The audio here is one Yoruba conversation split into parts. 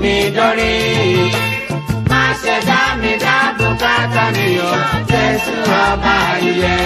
mi dórí. Má ṣe dá mi dá bùkátà mi o, Jésù ọba ìyè.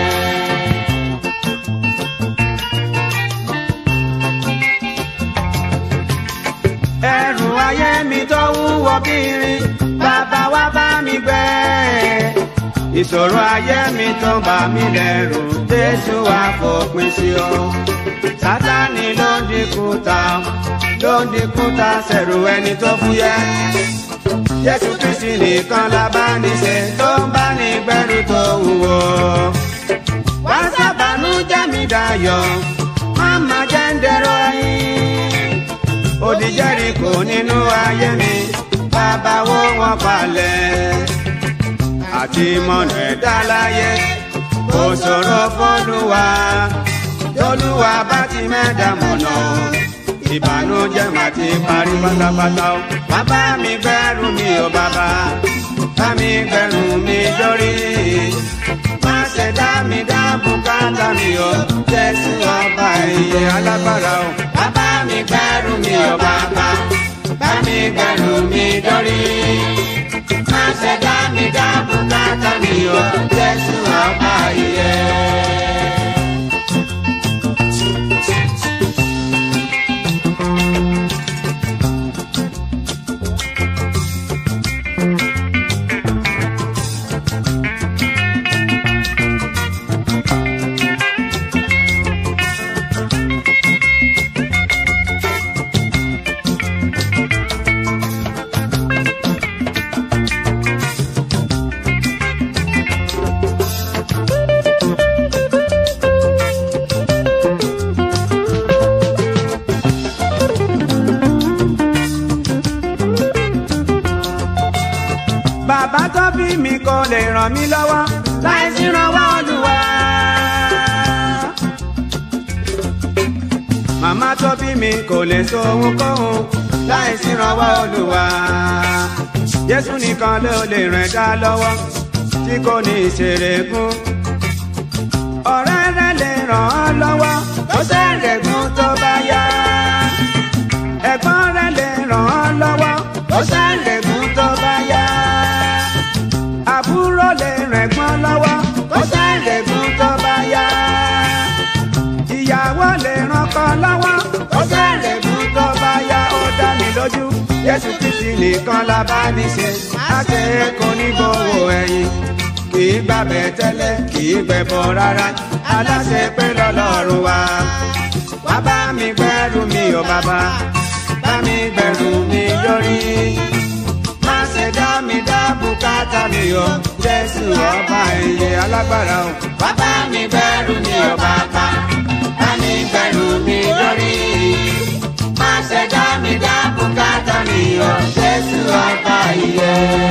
ẹrù ayé mi tó wúwo bírin bàbá wa bá mi gbé ìṣòro ayé mi tó bà mí lẹ́rù jésù wá fòpin sí o sátani ló ń dínkù ta ló ń dínkù ta sẹ̀rù ẹni tó fúyẹ́ jésù kristi nìkan la bá ní ṣe tó ń bá ní gbẹ́rù tó wúwo wá sábàánú jẹ́ mi dayọ̀ má má jẹ́ ń dẹ̀rọ ẹyin odi Jẹ́ríkò nínú ayé mi bàbá wo wọn palẹ̀ àti mọ̀nà ẹ̀dá láyé kò ṣòro fọ́lùwà tolúwa bá ti mẹ́ta mọ̀nà o ìbànújẹ́ mà ti parí pátápátá o bàbá mi gbẹ́rù mi ò bàbá bá mi gbẹ́rù mi dórí má ṣe dá mi dá bùkátà mi o Jésù ọba ìyè alágbára o bàbá mi gbẹ́rù mi ò bàbá bá mi gbẹ́rù mi dórí má ṣe dá mi dá bùkátà mi o Jésù ọba ìyè. bàbá tó bí mi kò lè ràn mí lọ́wọ́ láì sí ìrànwọ́ Olúwa. màmá tó bí mi kò lè so ohunkóhun láì sí ìrànwọ́ Olúwa. Jésù nìkan ló lè ràn dá lọ́wọ́ tí kò ní ìṣèrègùn. ọ̀rẹ́ rẹ lè ràn ọ́ lọ́wọ́ ó ṣèrègùn tó bá yá. ẹ̀gbọ́n rẹ lè ràn ọ́ lọ́wọ́ ó ṣèrègùn tó bá yá àbúrò lè rẹ̀gbọ́n lọ́wọ́ kó sẹ́rẹ̀gùn tó bá yá. ìyàwó lè rànkọ lọ́wọ́ kó sẹ́rẹ̀gùn tó bá yá. ó dá mi lójú Jésù Kristi nìkan la bá ní ṣe. àṣẹ kò ní gbowó ẹ̀yìn kì í gbàbẹ̀ tẹ́lẹ̀ kì í gbẹ̀bọ̀ rárá. aláṣẹ pé lọ́lọ́run wa. wá bá mi gbẹ́rù mi ò bàbá bá mi gbẹ́rù mi yọrí má ṣe dá mi dá bùkátà mi o jésù ọba ìyè alágbára o. bàbá mi gbẹ́rù mi o bàbá bá mi gbẹ́rù mi lórí. má ṣe dá mi dá bùkátà mi o jésù ọba ìyè.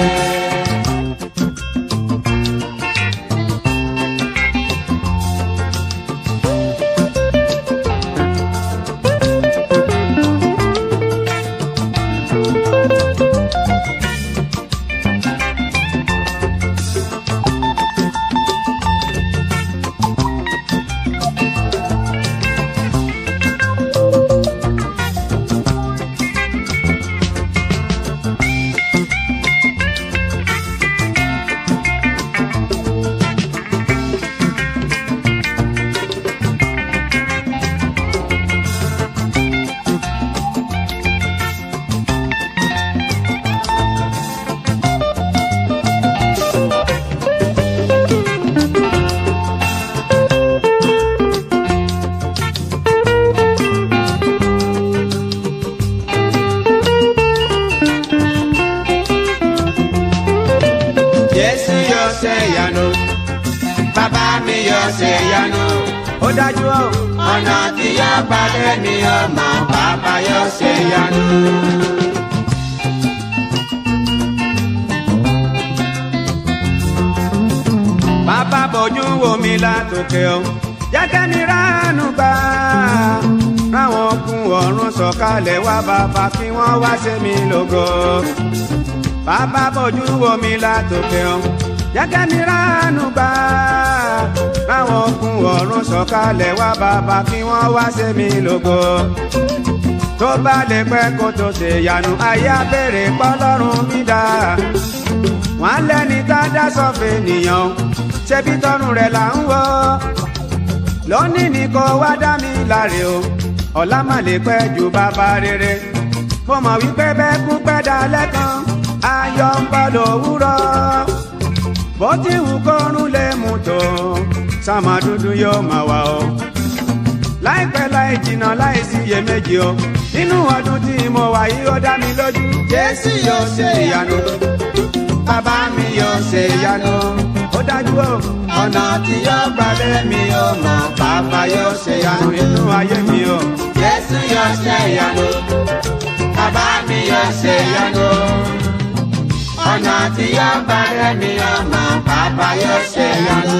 Jésù yóò ṣe ìyanu bàbá mi yóò ṣe ìyanu ó dájú o ọ̀nà tí yóò gbàdé mi ọmọ bàbá yóò ṣe ìyanu. bàbá bójú wo mi látòkè o jẹ́kẹ́ mi ránú gbà ráwọn okun ọ̀run sọ̀kalẹ̀ wá bàbá kí wọ́n wá ṣe mí lógo bàbá bójú wo mi látòkè o jẹ́kẹ́ mi ránú gbà ráwọn okun ọ̀run sọ̀kalẹ̀ wá bàbá kí wọ́n wá ṣe mí lógo tó bá lè pẹ́ kó tó ṣe yanu ayé abẹ́rẹ́ pọ́lọ́run mi dá wọ́n lẹ́ni tá a dá sọ́fẹ̀ nìyàn ṣebí tọrùn rẹ̀ là ń wọ́ lónìí ni kò wá dá mi láre o ọ̀la má lè pẹ́ ju bàbá rere mo mọ̀ wípé bẹ́ẹ̀ kú pẹ́ dalẹ́ kan ayọ̀ ń bọ̀ lówùrọ̀ bó ti wù kọ́run lè mú tó sàmà dúdú yóò máa wà o láìpẹ́ láì jìnnà láì sí iyèméjì o nínú ọdún tí mo wà yìí ó dá mi lójú jésù yóò ṣe ìyanu bàbá mi yóò ṣe ìyanu ó dájú o ọ̀nà tí yóò gbàdé mi ò mọ̀ bàbá yóò ṣe ìyanu nínú ayé mi o Jésù yóò ṣe ìyanu. Bàbá mi yóò ṣe ìyanu. Ọ̀nà tí yóò bá rẹ̀ mi ọmọ bàbá yóò ṣe ìyanu.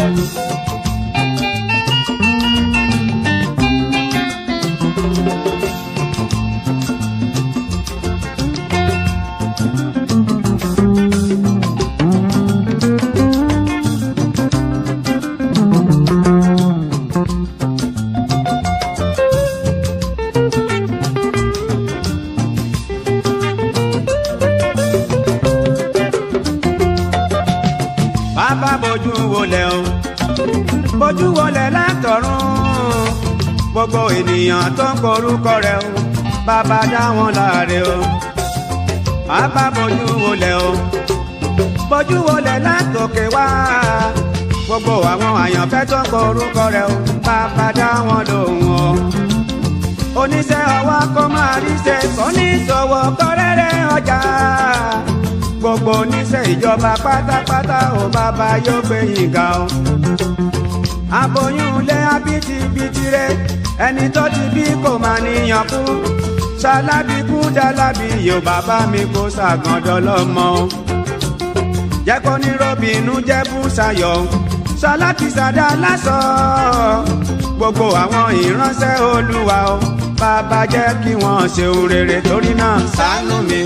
bàbá bójú wọlé o bójú wọlé látọ̀run gbogbo ènìyàn tó ń korúkọ rẹ̀ o bàbá dá wọn láre o bàbá bójú wọlé o bójú wọlé látòkè wá gbogbo àwọn àyànfẹ́ tó ń korúkọ rẹ̀ o bàbá dá wọn lóhùn o oníṣẹ́ ọwọ́ kó máa ríṣẹ́ oníṣòwò kọ́rẹ́rẹ́ ọjà gbogbo oníṣẹ́ ìjọba pátápátá ò bàbá yóò gbé yín ga o. aboyún ilé abitibiti rẹ ẹni tó ti bí kò máa níyàn kú ṣalábí kú dálábí yóò bàbá mi kó ṣàgàndọ́ lọ́mọ o. jẹ́ kó ní robinu jẹ́ bùsàyọ̀ ṣaláti ṣàdá lásọ gbogbo àwọn ìránṣẹ́ olúwa o bàbá jẹ́ kí wọ́n ṣe ohun rere torí náà ṣàánú mi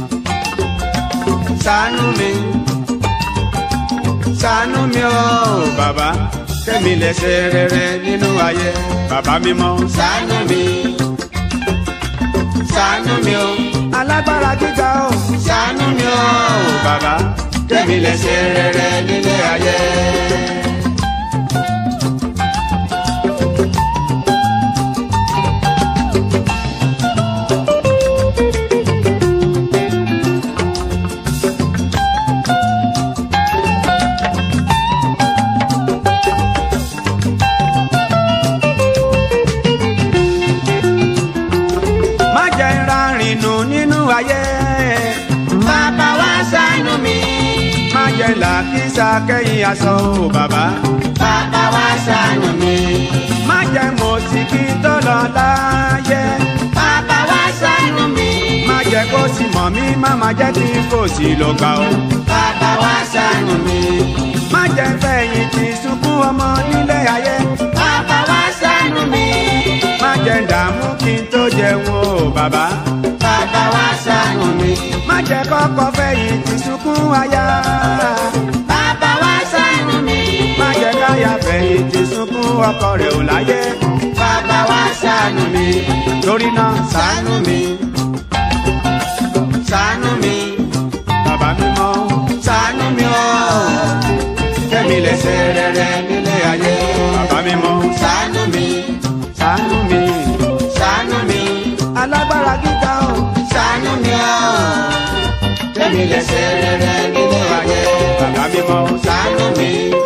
ṣàánú mi ṣàánú mi o bàbá kẹ́mi lè ṣe rere nínú ayé bàbá mímọ́ Ṣàánú mi. Ṣàánú mi o. alágbára gíga o Ṣàánú mi o. bàbá kẹ́mi lè ṣe rere nílé ayé. má jẹ́ ń rárìn nù nínú ayé Bàbá wa ṣàánú mi. má jẹ́ làkísà kẹ́yìn aṣọ o bàbá Bàbá wa ṣàánú mi. má jẹ́ mọ̀síkì tó lọ láyé Bàbá wa ṣàánú mi. má jẹ́ kó sì mọ̀ mí má má jẹ́ tí kò sí lọ gbà o. Bàbá wa ṣàánú mi. má jẹ́ fẹ̀yìntì sunkún ọmọ nílé ayé Bàbá wa ṣàánú mi. má jẹ́ dààmú kí n tó jẹun o bàbá Bàbá wa ṣàánú mi. má jẹ́ kọ́kọ́ fẹ̀yìntì sunkún aya Bàbá wa ṣàánú mi. má jẹ́ káyà fẹ̀yìntì sunkún ọkọ rẹ̀ ò láyé Bàbá wa ṣàánú mi. torí náà Ṣàánú mi. Ṣàánú mi. bàbá mímọ́ Ṣàánú mi o. kẹ́mi lè ṣe rere nílé ayé bàbá mímọ́ Ṣàánú mi. ṣàánú mi Ṣàánú mi. alágbára gíga o Ṣàánú mi o. Kẹ́mi lè ṣe rere nínú ayé. bàbá mímọ́ Ṣàánú mi.